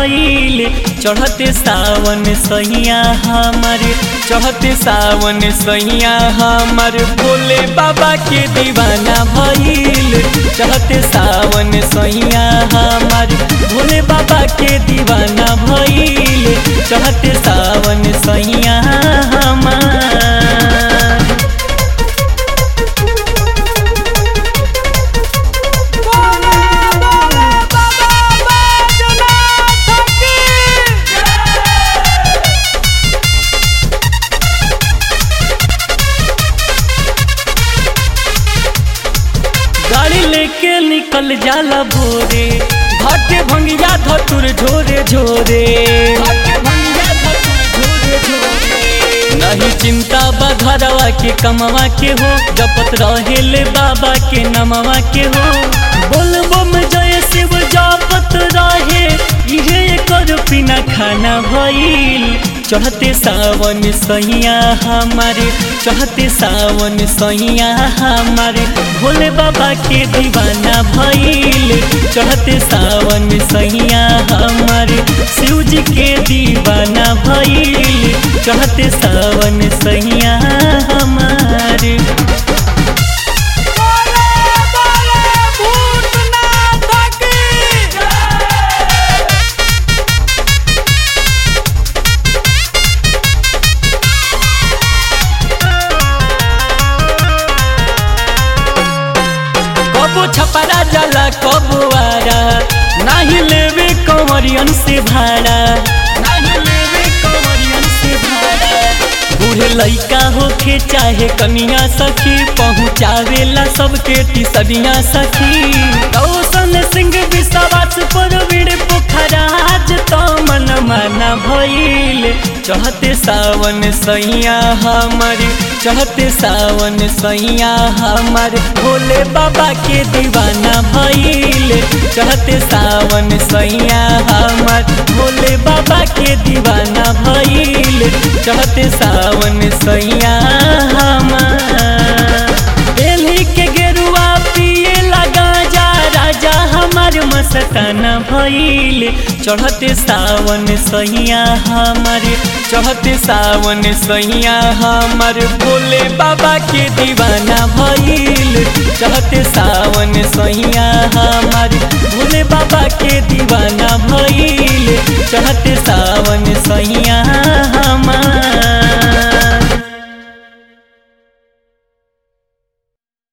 भइल चढ़ते सावन सैया हमर चढ़ते सावन सैया हमर भोले बाबा के दीवाना भइल चढ़ते सावन सैया हमर भोले बाबा के दीवाना भइल चढ़ते सावन सैया हमर बोला बोला बाबा बैजनाथ की गाड़ी लेके निकल जाला भोरे भाटे भंगिया धतुर झोरे झोरे भाटे भंगिया धतुर झोरे झोरे नहीं चिंता बा घरवा के कमवा के हो जपत रहेले बाबा के नमवा के हो बोल बम जय शिव जपत रहे इहे कर पीना खाना भइल चढ़ते सावन सैया हमारे चढ़ते सावन सैया हमारे भोले बाबा के दीवाना भइल चढ़ते सावन सैया हमारे शिव जी के दीवाना भइल चढ़ते सावन सैया हमारे बोला बोला भूतनाथ की कबो छपरा जाला कबो आरा नाही लेवे कंवरियन से भाड़ा नाही लेवे कंवरियन से भाड़ा बूढ़े लइका होखे चाहे कनिया सखी पहुँचावेला सबके टिसनिया सखी कौशन सिंह विश्वास पर वीर पोखराज तो मन माना भइल चढ़ते सावन सैया हमारे चढ़ते सावन सैया हमारे भोले बाबा के दीवाना भइल चढ़ते सावन सैया हमार भोले बाबा के दीवाना भइल चढ़ते सावन सैया हमार दिल्ली के गेरुआ पिए लगा जा राजा हमार मस्ताना भइल चढ़ते सावन सैया हमारे चढ़ते सावन सैया हमार भोले बाबा के दीवाना भइल चढ़ते सावन सैया हमार भोले बाबा के दीवाना भइल चढ़ते